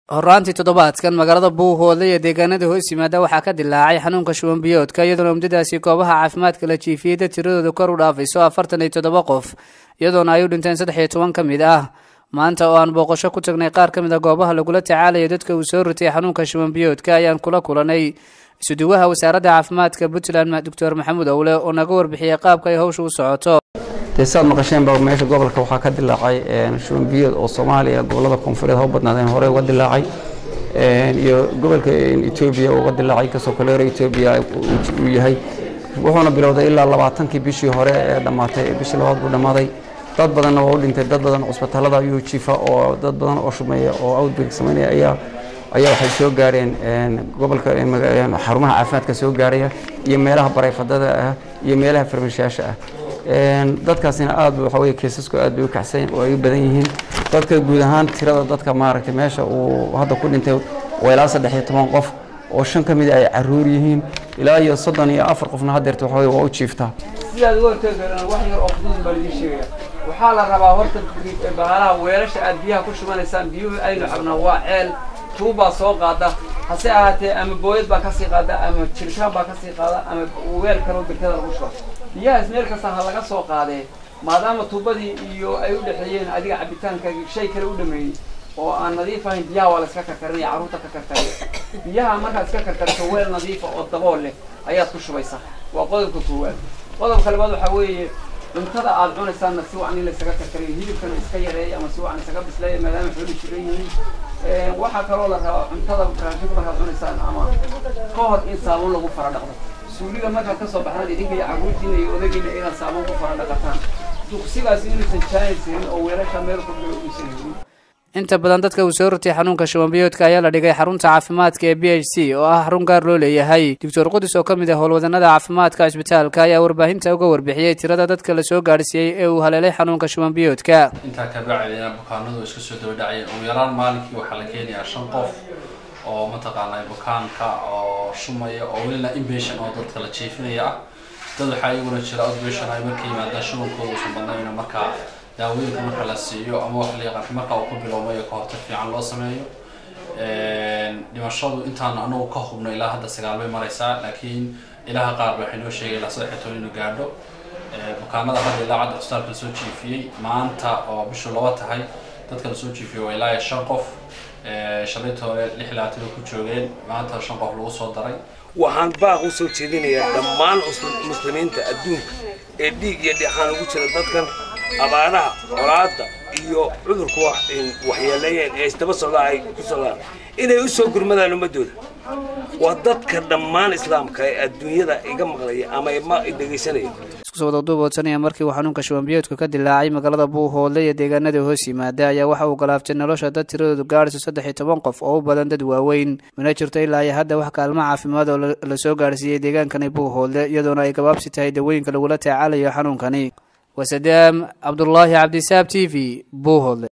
horaantii toddobaadkan magaalada buuhoodle iyo deegaanada hoos yimaada waxaa ka dilaacay xanuunka shuban biyoodka iyadoona muddadaasi goobaha caafimaadka la jiifiyey dad tiradooda kor u dhaafayso afartan iyo toddoba qof iyadoona ay u dhinteen saddex iyo toban ka mid ah maanta oo aan booqasho ku tagnay qaar ka mid a goobaha lagula tacaalayo dadka uu soo ritay xanuunka shuban biyoodka ayaan kula kulanay isuduwaha wasaaradda caafimaadka puntland doctor maxamuud owle oo naga warbixiyey qaabka ay hawsha u socoto dee saad maqasheenba meesha gobolka waxaa ka dilaacay shuban biyood oo soomaaliya gobolada koonfureed ha u badnaadeen hore uga dilaacay iyo gobolka etoobiya uga dilaacay kasoo kaleero etoobiya uu yahay wuxuuna bilowday ilaa labaatankii bishii hore ee dhammaatay bishii labaad buu dhammaaday dad badanna waa u dhintay dad badan cusbitaalada ayuu jiifa oo dad badan oo shumeeya oo outbreak sameynaya ayaa ayaa waxay soo gaareen gobolka xarumaha caafimaadka soo gaaraya iyo meelaha barayfadada ah iyo meelaha farmashayaasha ah dadkaasina aad waxa weye keesasku aad bay u kacsan oo ay u badan yihiin dadka guud ahaan tirada dadka maaragtay meesha uu hadda ku dhintay waa ilaa saddex iyo toban qof oo shan ka mid ay caruur yihiin ilaa iyo soddon iyo afar qofna haddeerta waxa weye waa u jiiftaa sidaad uga hortagi karaan wax yar oo fudud baa laidin sheegaya waxaa la rabaa horta bahalaha weelasha aad biyaha ku shubanaysaan biyuhu aynu cabnaa waa ceel tuubbaa soo qaada hase ahaatee ama booyad baa kasii qaada ama jirkaan baa kasii qaada ama weel kaloo birtada lagu shuba biyahaas meel kasta ha laga soo qaadee maadaama tuubadii iyo ay u dhexeeyeen adiga cabitaanka shay kale u dhameeyey oo aan nadiif ahayn biyaha waa la iska karkarinaya carruurta ka karkariya biyaha markaad iska karkariso weel nadiifa oo dabool leh ayaad ku shubaysaa waa qodobka koowaad qodobka labaad waxaa weeye cuntada aad cunaysaanna si wacan in la isaga karkariyo hilibkana iska yareeya ama si wacan isaga bisleeya maadaama xooli jiran yihiin waxaa kaloo la rabaa cuntada raashinka markaad cunaysaan ama ka hor in saabuun lagu fara dhaqdo suuliga markaad kasoo baxdaan idinka iyo carruurtiina iyo odagiina inaad saabuun ku fara dhaqataan duqsigaasi inuusan jaanaysirin oo weelasha meel ku jiro uusan helin inta badan dadka uu soo ritay xanuunka shuban biyoodka ayaa la dhigay xarunta caafimaadka ee b h c oo ah xarun gaar loo leeyahay doctor qudus oo ka mid ah howlwadanada caafimaadka cisbitaalka ayaa warbaahinta uga warbixiyey tirada dadka la soo gaadhsiiyey ee uu haleelay xanuunka shuban biyoodka intaa ka bacdina bukaanadu iska soo dabadhacaya ugu yaraan maalinkii waxaa la keenayaa shan qof oo mataqaanaa bukaanka oo shumaya oo welina inbation oo dadka la jiifinaya ah dad waxaa iyaguna jira outbation ay marka yimaadaan shubankooda uusan badnayn markaa daawooyinka marka la siiyo ama wax la yaqaan marka uu ku bilowmayo ka hortag fiican loo sameeyo dhimashadu intaan anagu ka hubno ilaa hadda sagaal bay maraysaa laakiin ilaha qaar ba waxay noo sheegay ilaa saddex iyo toban inuu gaadho bukaanada hadda ilaa cadda cusbitaalka lasoo jiifiyey maanta oo bishu laba tahay dadka lasoo jiifiyey waa ilaa shan qof shalayta hore lix labaatan bay ku joogeen maanta shan qof lagu soo daray waxaan baaq u soo jeedinayaa dhammaan muslimiinta adduunka ee dhiig iyo dhexaan ugu jira dadkan abaaraha colaadda iyo cudurku waxyeeleeyeen ee isdaba socdaa ay ku socdaan inay u soo gurmadaan ummaddooda waa dadka dhammaan islaamka ee adduunyada iga maqlaya ama ma dhegaysanaya isku soo wadaduuboodsanaya markii uu xanuunka shuban biyoodku ka dilaacay magaalada buuhoodle iyo deegaanada hoos yimaada ayaa waxa uu galaaftay nolosha dad tiradoodu gaadhayso saddex iyo toban qof oo u badan dad waaweyn mana jirto ilaa iyo hadda wax kaalmo caafimaad oo la soo gaadhsiiyey deegaankani buuhoodle iyadoona ay gabaabsi tahay dawooyinka lagula tacaalayo xanuunkani وسدام عبد الله عبد الساب تي في بوهول